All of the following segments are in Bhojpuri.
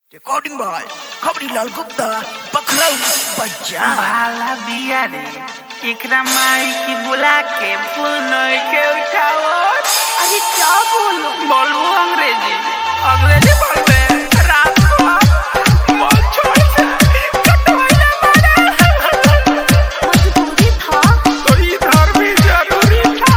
Recording by Kabrilal Gupta, Paklau Baja. भाला बिया रे एकरा माई की बुला के फूल नई के उठाओ अरे क्या बोलो बोलू अंग्रेजी अंग्रेजी बोलबे रात को आप बोल छोड़ दे कटवाइले मारा मजबूरी था तो इधर भी जरूरी था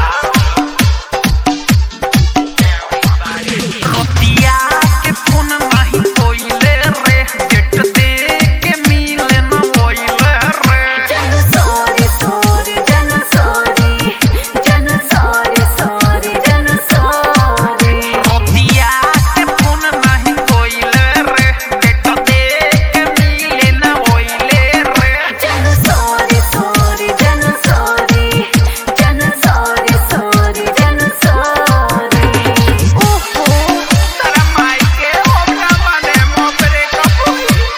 खतिया के फोन नहीं कोइले रे डेट दे के मिले न कोइले रे जन सॉरी सॉरी जन सॉरी जन सॉरी सॉरी जन सॉरी खतिया के फोन नहीं कोइले रे डेट दे के मिले न कोइले रे जन सॉरी सॉरी जन सॉरी जन सॉरी सॉरी जन सॉरी ओहो तारा माई के होगा माने मोबरे कपूर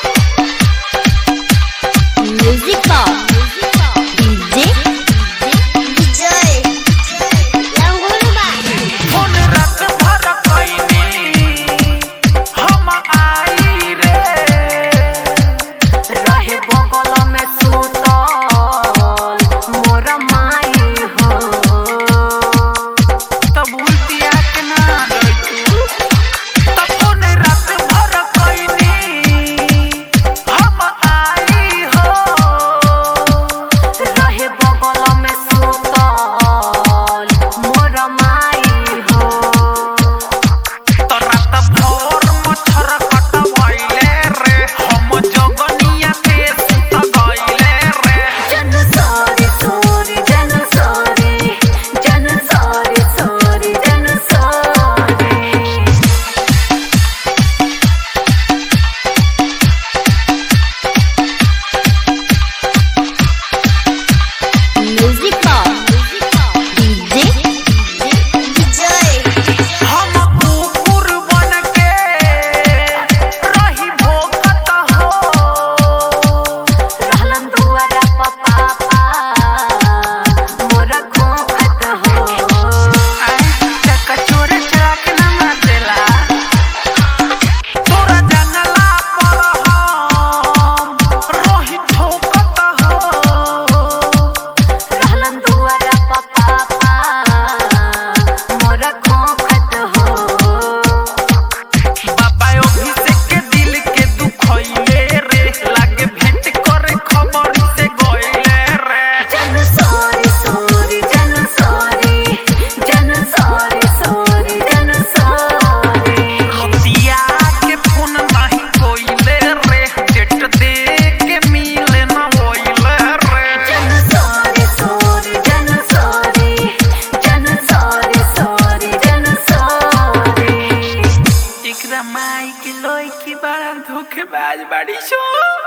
म्यूजिक डीजे विजय लंगुलबा फोन रात भर कइनी हम आई रे रहे बगल में सुतल मोर माई हो तब उल्टिया के ना दैतू तब फोन रात भर कइनी हम आई हो रहे बगल में सुतल मोर माई हो तो रात भर मच्छर कटवाइले रे हम जगनिया के सुत गइले रे जन सॉरी सॉरी जन सॉरी जन सॉरी सॉरी जन सॉरी म्यूजिक डीजे विजय हम कुकुर बन के रही भोगत हो रहलन दुआरा प पापा मोरा खोखत हो कचोर चराक न मचला तोरा जंगला पर हम रही ठोकत हो रहलन दुआरा प पापा मोरा खोखत हो बाबा अभिषेक के दिल के दुखइले रे लागे भेंट करे खबर से गइले रे जन सॉरी सॉरी जन सॉरी जन सॉरी सॉरी जन सॉरी खतिया के फोन नहीं कोइले रे डेट दे के मिले न होइले रे जन सॉरी सॉरी जन सॉरी जन सॉरी सॉरी जन सॉरी एकरा माई के लोई की बड़ा धोखेबाज बाड़ी छो